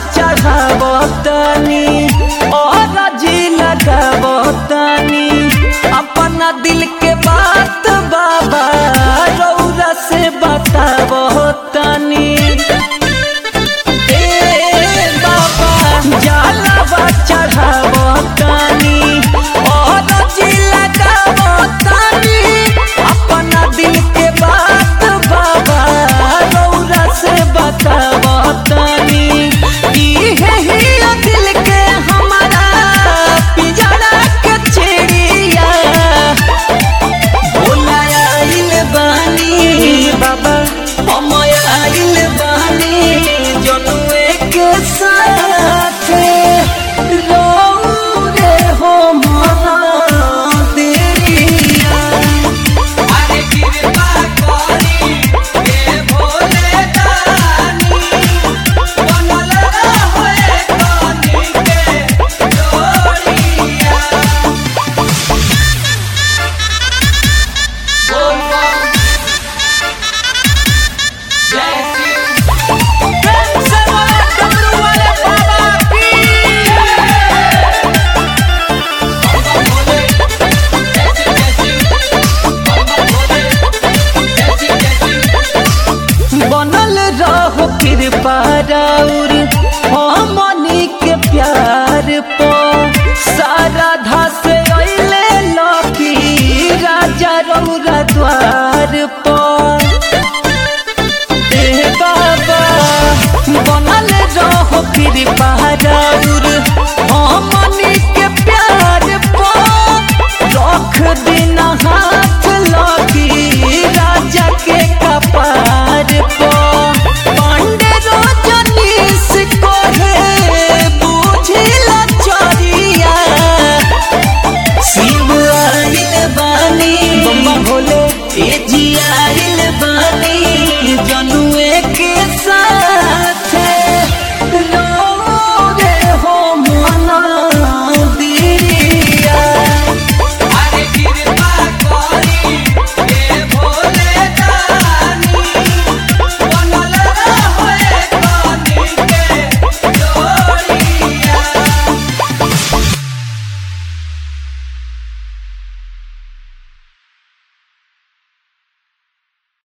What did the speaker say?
चढ़ावतनी और जी लगावतनी अपना दिल के बात बाबा रौरा से बतावतनी ए बाबा जलवा चढ़ावतनी और जी लगावतनी अपना दिल के बात बाबा रौरा से बतावतनी इहे ही दिल के हमारा पिजड़ा के चिड़िया भोला आइल बानी बाबा हम आइल बानी जनुए के साथ रे हो मना देरिया अरे कृपा करी हे भोले दानी बनल रहे कानी के डोरिया बनल रहो कृपा राउर हमनी के प्यार पो सारा धस अइले लकी राजा रौरा द्वार पर ए बाबा बनल रहो कृपा